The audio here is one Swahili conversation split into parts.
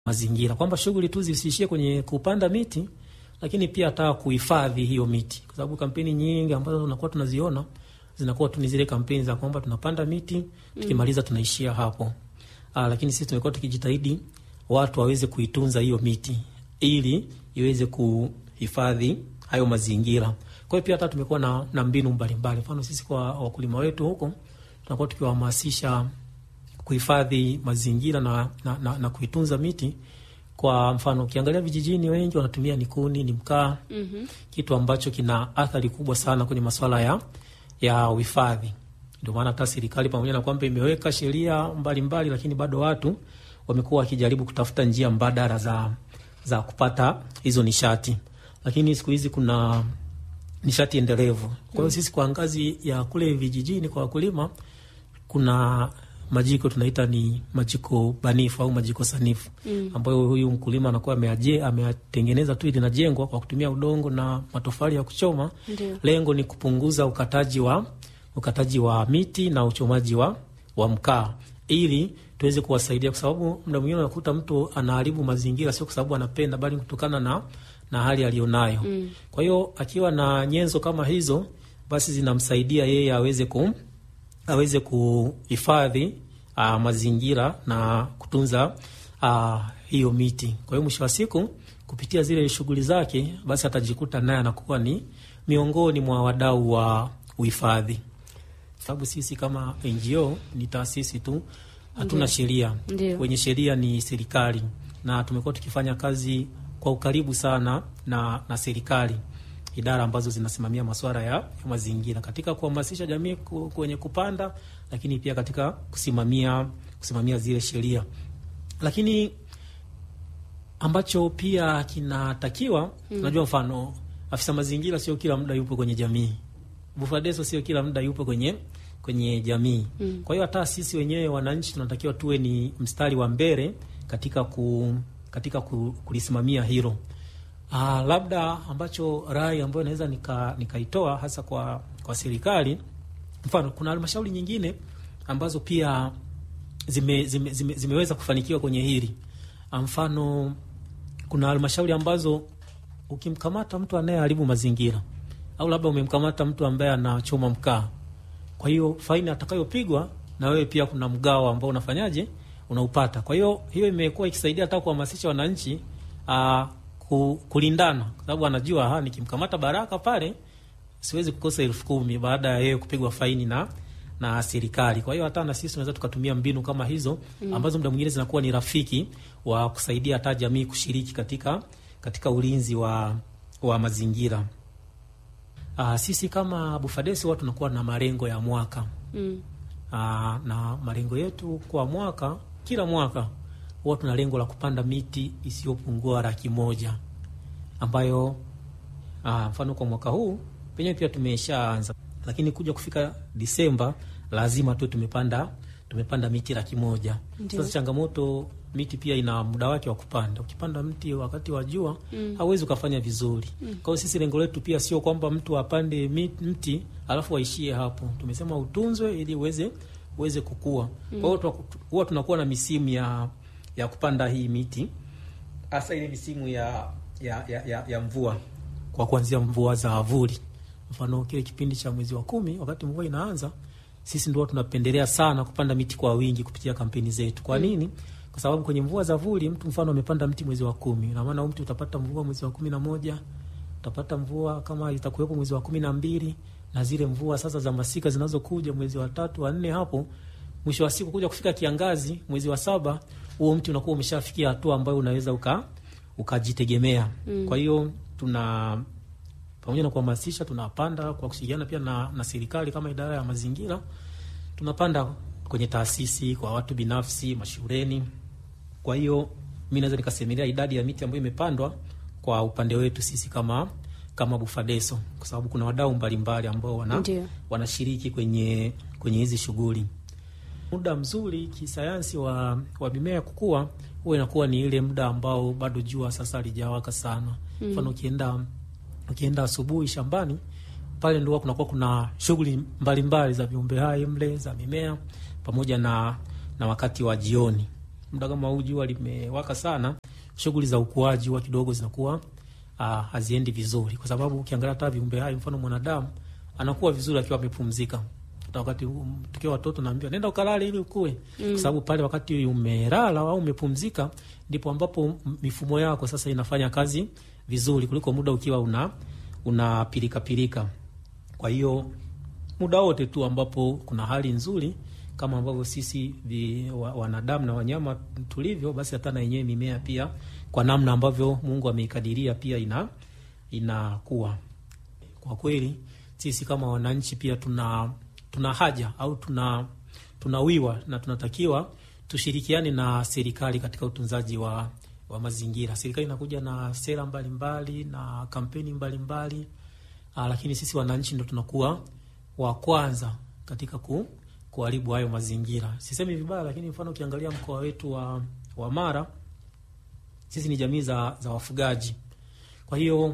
mazingira, kwamba shughuli tu zisiishie kwenye kupanda miti, lakini pia hata kuhifadhi hiyo miti, kwa sababu kampeni nyingi ambazo tunakuwa tunaziona zinakuwa tu ni zile kampeni za kwamba tunapanda miti tukimaliza tunaishia hapo. Aa, lakini sisi tumekuwa tukijitahidi watu waweze kuitunza hiyo miti ili iweze kuhifadhi hayo mazingira. Kwa hiyo pia hata tumekuwa na, na mbinu mbalimbali. Mfano sisi kwa wakulima wetu huko tunakuwa tukiwahamasisha kuhifadhi mazingira na, na, na, na kuitunza miti. Kwa mfano ukiangalia vijijini, wengi wanatumia ni kuni, ni mkaa Mhm. kitu ambacho kina athari kubwa sana kwenye masuala ya ya uhifadhi. Ndio maana hata serikali pamoja na kwamba imeweka sheria mbalimbali, lakini bado watu wamekuwa wakijaribu kutafuta njia mbadala za za kupata hizo nishati, lakini siku hizi kuna nishati endelevu. Kwa hiyo sisi kwa ngazi ya kule vijijini kwa wakulima kuna majiko tunaita ni majiko banifu au majiko sanifu Mm. ambayo huyu mkulima anakuwa ameaje ameatengeneza tu, linajengwa kwa kutumia udongo na matofali ya kuchoma. Ndio. Lengo ni kupunguza ukataji wa ukataji wa miti na uchomaji wa, wa mkaa ili tuweze kuwasaidia, kwa sababu muda mwingine unakuta mtu anaharibu mazingira sio kwa sababu anapenda, bali kutokana na, na hali aliyonayo. Mm. Kwa hiyo akiwa na nyenzo kama hizo, basi zinamsaidia yeye aweze ku aweze kuhifadhi ah, mazingira na kutunza ah, hiyo miti. Kwa hiyo mwisho wa siku kupitia zile shughuli zake, basi atajikuta naye anakuwa ni miongoni mwa wadau wa uhifadhi, sababu sisi kama NGO ni taasisi tu, hatuna Ndio. sheria. Ndio. Wenye sheria ni serikali, na tumekuwa tukifanya kazi kwa ukaribu sana na, na serikali idara ambazo zinasimamia masuala ya, ya mazingira katika kuhamasisha jamii ku- kwenye kupanda, lakini pia katika kusimamia kusimamia zile sheria. Lakini ambacho pia kinatakiwa unajua, mfano afisa mazingira sio kila muda yupo kwenye jamii, Bufadeso sio kila muda yupo kwenye kwenye jamii. Mm. Kwa hiyo hata sisi wenyewe wananchi tunatakiwa tuwe ni mstari wa mbele katika ku, katika ku, kulisimamia hilo. Ah, labda ambacho rai ambayo naweza nika- nikaitoa hasa kwa, kwa serikali, mfano kuna halmashauri nyingine ambazo pia zime, zime, zime, zimeweza kufanikiwa kwenye hili. Ah, Mfano kuna halmashauri ambazo ukimkamata mtu anayeharibu mazingira au labda umemkamata mtu ambaye anachoma mkaa, kwa hiyo faini atakayopigwa na wewe pia kuna mgao ambao unafanyaje unaupata. Kwa hiyo hiyo imekuwa ikisaidia hata kuhamasisha wananchi aa, ku, kulindana, kwa sababu anajua ha, nikimkamata Baraka pale siwezi kukosa elfu kumi baada ya yeye kupigwa faini na na serikali. Kwa hiyo hata na sisi tunaweza tukatumia mbinu kama hizo ambazo muda mwingine zinakuwa ni rafiki wa kusaidia hata jamii kushiriki katika katika ulinzi wa wa mazingira. Uh, sisi kama Bufadesi huwa tunakuwa na malengo ya mwaka Mm. Aa, na malengo yetu kwa mwaka, kila mwaka huwa tuna lengo la kupanda miti isiyopungua laki moja ambayo aa, mfano kwa mwaka huu penyewe pia tumeshaanza, lakini kuja kufika Disemba lazima tu tumepanda tumepanda miti laki moja. Ndio. Sasa changamoto, miti pia ina muda wake wa kupanda. Ukipanda mti wakati wa jua Mm. hauwezi ukafanya vizuri. Kwa hiyo sisi lengo letu pia sio kwamba mtu apande mi- mti alafu waishie hapo. Tumesema utunzwe ili uweze uweze kukua. Kwa hiyo tunaku- huwa tunakuwa na misimu ya ya kupanda hii miti, hasa ile misimu ya ya, ya, ya, ya mvua, kwa kuanzia mvua za avuli. Mfano kile kipindi cha mwezi wa kumi, wakati mvua inaanza, sisi ndio tunapendelea sana kupanda miti kwa wingi kupitia kampeni zetu. Kwa nini? Kwa sababu kwenye mvua za vuli, mtu mfano amepanda mti mwezi wa kumi, na maana huyu mti utapata mvua mwezi wa kumi na moja utapata mvua kama itakuwepo mwezi wa kumi na mbili na zile mvua sasa za masika zinazokuja mwezi wa tatu wa nne hapo mwisho wa siku kuja kufika kiangazi mwezi wa saba huo mti unakuwa umeshafikia hatua ambayo unaweza uka ukajitegemea Mm. kwa hiyo tuna pamoja na kuhamasisha tunapanda kwa kushirikiana pia na, na serikali kama idara ya mazingira tunapanda kwenye taasisi kwa watu binafsi mashuleni kwa hiyo mi naweza nikasemelea idadi ya miti ambayo imepandwa kwa upande wetu sisi kama kama Bufadeso, kwa sababu kuna wadau mbalimbali ambao wana, Ndio. wanashiriki kwenye kwenye hizi shughuli. Muda mzuri kisayansi wa, wa mimea kukua huwa inakuwa ni ile muda ambao bado jua sasa halijawaka sana. Mfano ukienda ukienda asubuhi shambani pale ndo huwa kunakuwa kuna shughuli mbalimbali za viumbe hai mle za mimea pamoja na, na wakati wa jioni muda kama huu jua limewaka sana, shughuli za ukuaji huwa kidogo zinakuwa uh, haziendi vizuri, kwa sababu ukiangalia hata viumbe hai, mfano mwanadamu anakuwa vizuri akiwa amepumzika. Hata wakati um, tukiwa watoto naambia nenda ukalale ili ukue, mm. kwa sababu pale wakati umelala au umepumzika ndipo ambapo mifumo yako sasa inafanya kazi vizuri kuliko muda ukiwa una una pilika pilika. Kwa hiyo muda wote tu ambapo kuna hali nzuri kama ambavyo sisi vi, wa, wanadamu na wanyama tulivyo, basi hata na yenyewe mimea pia kwa namna ambavyo Mungu ameikadiria pia ina inakuwa. Kwa kweli sisi kama wananchi pia tuna tuna haja au tuna tunawiwa na tunatakiwa tushirikiane na serikali katika utunzaji wa, wa mazingira. Serikali inakuja na sera mbalimbali mbali, na kampeni mbalimbali mbali, lakini sisi wananchi ndo tunakuwa wa kwanza katika ku, kuharibu hayo mazingira. Sisemi vibaya, lakini mfano ukiangalia mkoa wetu wa, wa Mara sisi ni jamii za, za wafugaji. Kwa hiyo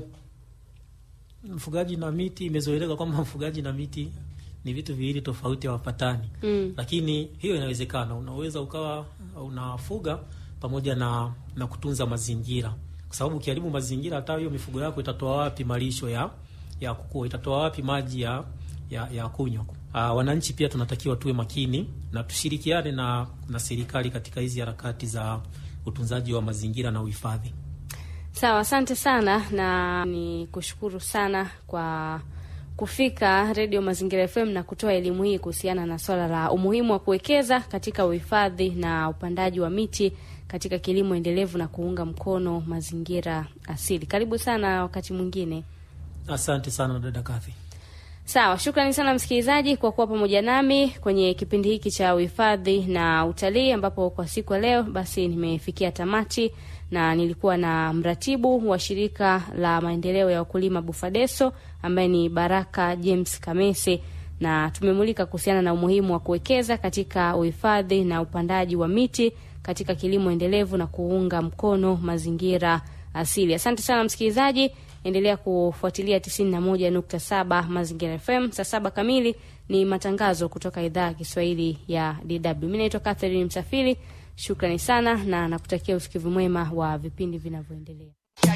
mfugaji na miti imezoeleka kwamba mfugaji na miti ni vitu viwili tofauti, hawapatani mm. Lakini hiyo inawezekana, unaweza ukawa unafuga pamoja na, na kutunza mazingira, kwa sababu ukiharibu mazingira, hata hiyo mifugo yako itatoa wapi malisho ya ya kukua? Itatoa wapi maji ya ya, ya kunywa? Uh, wananchi pia tunatakiwa tuwe makini na tushirikiane na, na serikali katika hizi harakati za utunzaji wa mazingira na uhifadhi. Sawa, asante sana na ni kushukuru sana kwa kufika Redio Mazingira FM na kutoa elimu hii kuhusiana na swala la umuhimu wa kuwekeza katika uhifadhi na upandaji wa miti katika kilimo endelevu na kuunga mkono mazingira asili. Karibu sana wakati mwingine. Asante sana dada Kathi. Sawa, shukrani sana msikilizaji kwa kuwa pamoja nami kwenye kipindi hiki cha uhifadhi na utalii, ambapo kwa siku ya leo basi nimefikia tamati na nilikuwa na mratibu wa shirika la maendeleo ya wakulima Bufadeso ambaye ni Baraka James Kamese, na tumemulika kuhusiana na umuhimu wa kuwekeza katika uhifadhi na upandaji wa miti katika kilimo endelevu na kuunga mkono mazingira asili. Asante sana msikilizaji, endelea kufuatilia 91.7 Mazingira FM. Saa saba kamili ni matangazo kutoka idhaa ya Kiswahili ya DW. Mimi naitwa Catherine Msafiri. Shukrani sana na nakutakia usikivu mwema wa vipindi vinavyoendelea.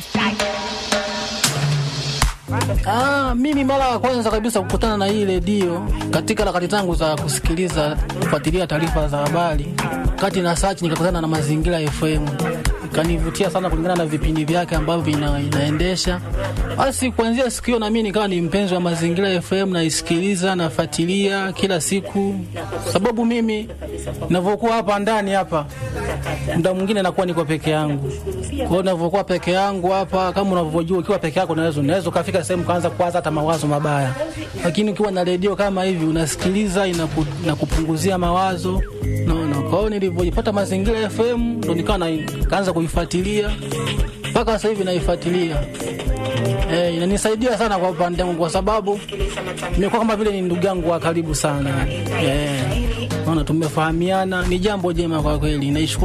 Ah, mimi mara ya kwanza kabisa kukutana na hii redio katika harakati zangu za kusikiliza kufuatilia taarifa za habari, kati na search nikakutana na Mazingira FM, ikanivutia sana kulingana na vipindi vyake ambavyo vina, inaendesha. Basi kuanzia siku hiyo na mimi nikawa ni mpenzi wa Mazingira FM, naisikiliza nafuatilia kila siku, sababu mimi ninavyokuwa hapa ndani hapa muda mwingine nakuwa niko peke yangu. Kwa hiyo ninavyokuwa peke yangu hapa, kama unavyojua, ukiwa peke yako unaweza unaweza ukafika sehemu kaanza kuwaza hata mawazo mabaya, lakini ukiwa na redio kama hivi unasikiliza, inaku, inakupunguzia mawazo naona. Kwa hiyo nilivyojipata Mazingira FM ndo nikawa kaanza kuifuatilia mpaka sasa hivi naifuatilia. Eh, inanisaidia sana kwa upande wangu kwa sababu nimekuwa kama vile ni ndugu yangu wa karibu sana. Eh, naona tumefahamiana, ni jambo jema kwa kweli. Naishukuru